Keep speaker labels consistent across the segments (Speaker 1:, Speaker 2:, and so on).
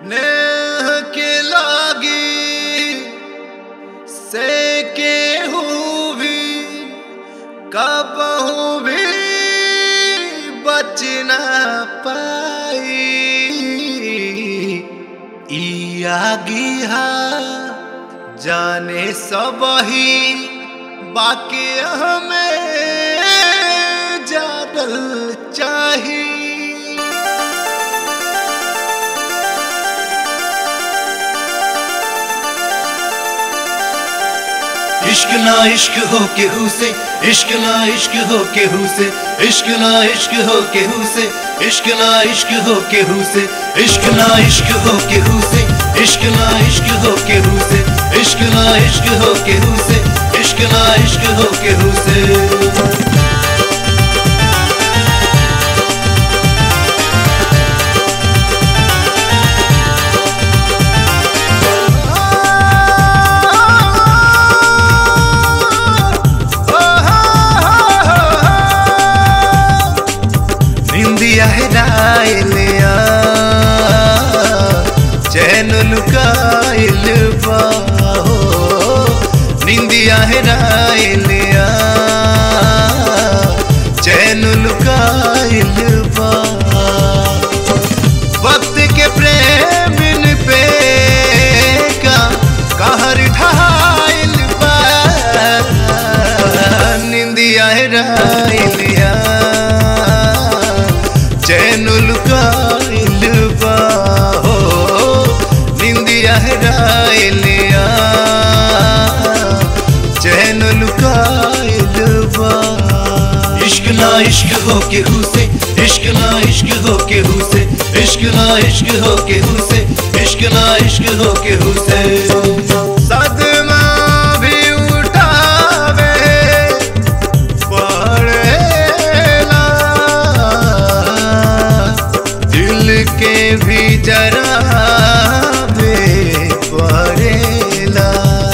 Speaker 1: नेह के लागी से केहू भी कबहू भी बच न पाई ई आगी हा जाने सब ही बाकी हमें जागल चाहिए
Speaker 2: इश्क ना इश्क हो केहू से इश्क ना इश्क हो केहू से इश्क ना इश्क हो केहू से इश्क ना इश्क हो केहू से इश्क ना इश्क हो केहू से इश्क ना इश्क हो केहू से इश्क ना इश्क हो केहू से इश्क ना इश्क हो केहू से
Speaker 1: निंदिया हेराइलिया चैन लुकाइल बाहो निंदिया हेराइलिया चैन लुकाइल बा वक्त के प्रेम पे का कहर ढाइल बा निंदिया हेराइलिया चैन लुकाइल बा हो निंदिया हेराइलिया चैन लुकाइल बा
Speaker 2: इश्क ना इश्क हो केहू से इश्क ना इश्क हो केहू से इश्क ना इश्क हो केहू से इश्क ना इश्क हो केहू से
Speaker 1: सदमा भी उठावे पड़ेला दिल के भी जरा पड़ेला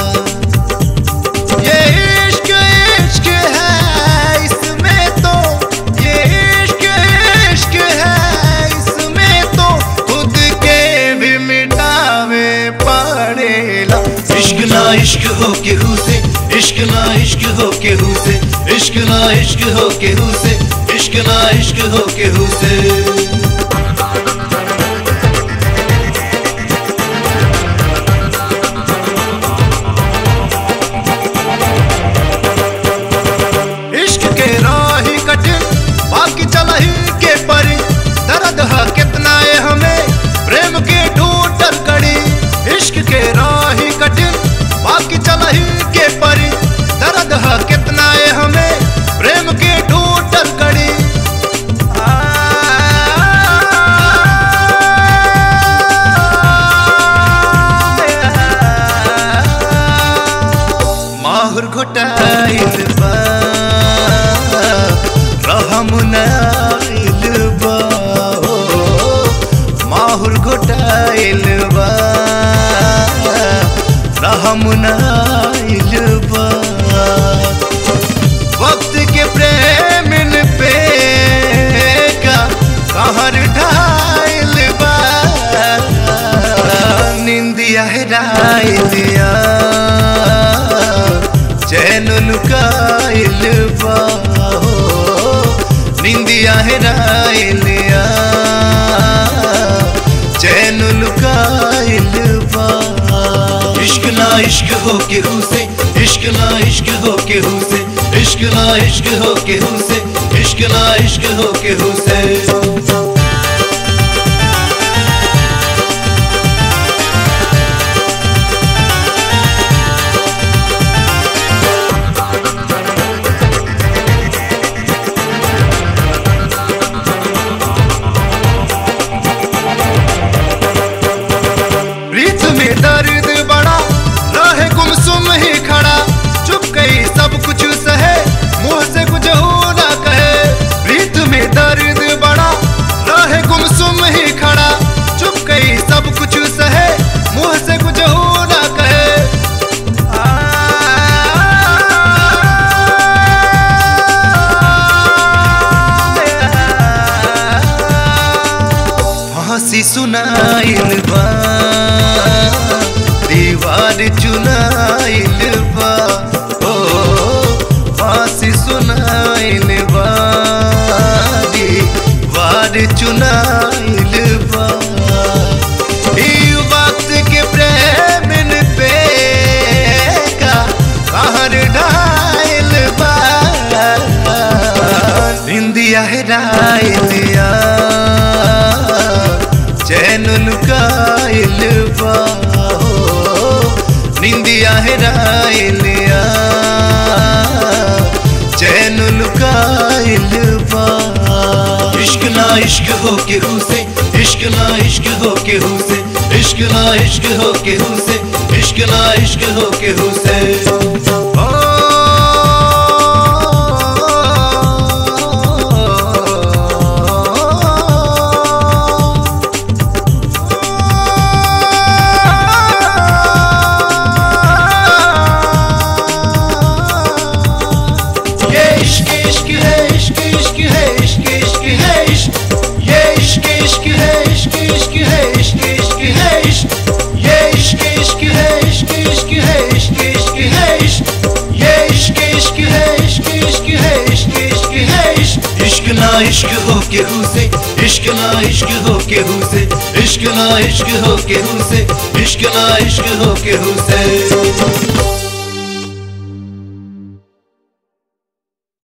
Speaker 1: ये इश्क इश्क है इसमें तो ये इश्क इश्क है इसमें तो खुद के भी मिटावे पड़ेला
Speaker 2: इश्क ना इश्क हो केहू से इश्क ना इश्क हो केहू से इश्क ना इश्क हो केहू से इश्क ना इश्क हो केहू से
Speaker 1: इश्क के राही कठिन बाकी चलही के परी दर्द है कितना है हमें प्रेम के टूटल कड़ी इश्क के राही कठिन बाकी चलही के परी दर्द है कितना है हमें प्रेम के टूटल कड़ी माहुर घुटाइल बा रहम नाइल बा हो माहुर घुटाइल बा रहम नाइल बा वक्त के प्रेम पे का कहर ढाइल बा निंदिया हेराइलिया चैन लुकाइल बा हो निंदिया हेराइलिया चैन लुकाइल बा
Speaker 2: इश्क ना इश्क हो केहू से इश्क ना इश्क हो केहू से इश्क ना इश्क हो केहू से इश्क ना इश्क हो केहू से
Speaker 1: प्रीत में दर्द बड़ा रहे गुमसुम ही खड़ा चुप गई सब कुछ सहे मुंह से कुछ हो ना कहे प्रीत में दर्द बड़ा
Speaker 2: फांसी सुनाइल बा दीवार चुनाइल बा ओ फांसी सुनाइल बा दीवार चुनाइल बा ई वक्त के प्रेमिन पे का कहर ढाइल बा इंदिया हेराइलिया चैन लुकाइल बा हो, निंदिया हेराइलिया चैन लुकाइल बा इश्क ना इश्क हो केहू से इश्क ना इश्क हो केहू से इश्क ना इश्क हो केहू से इश्क ना इश्क हो केहू से ये इश्क इश्क है इश्क इश्क है इश्क इश्क है इश्क ये इश्क इश्क है इश्क इश्क है इश्क इश्क है इश्क ये इश्क इश्क है इश्क इश्क है इश्क इश्क है इश्क ये इश्क इश्क है इश्क इश्क है इश्क इश्क है इश्क इश्क ना इश्क हो केहू से इश्क ना इश्क हो केहू से इश्क ना इश्क हो केहू से इश्क ना इश्क हो केहू से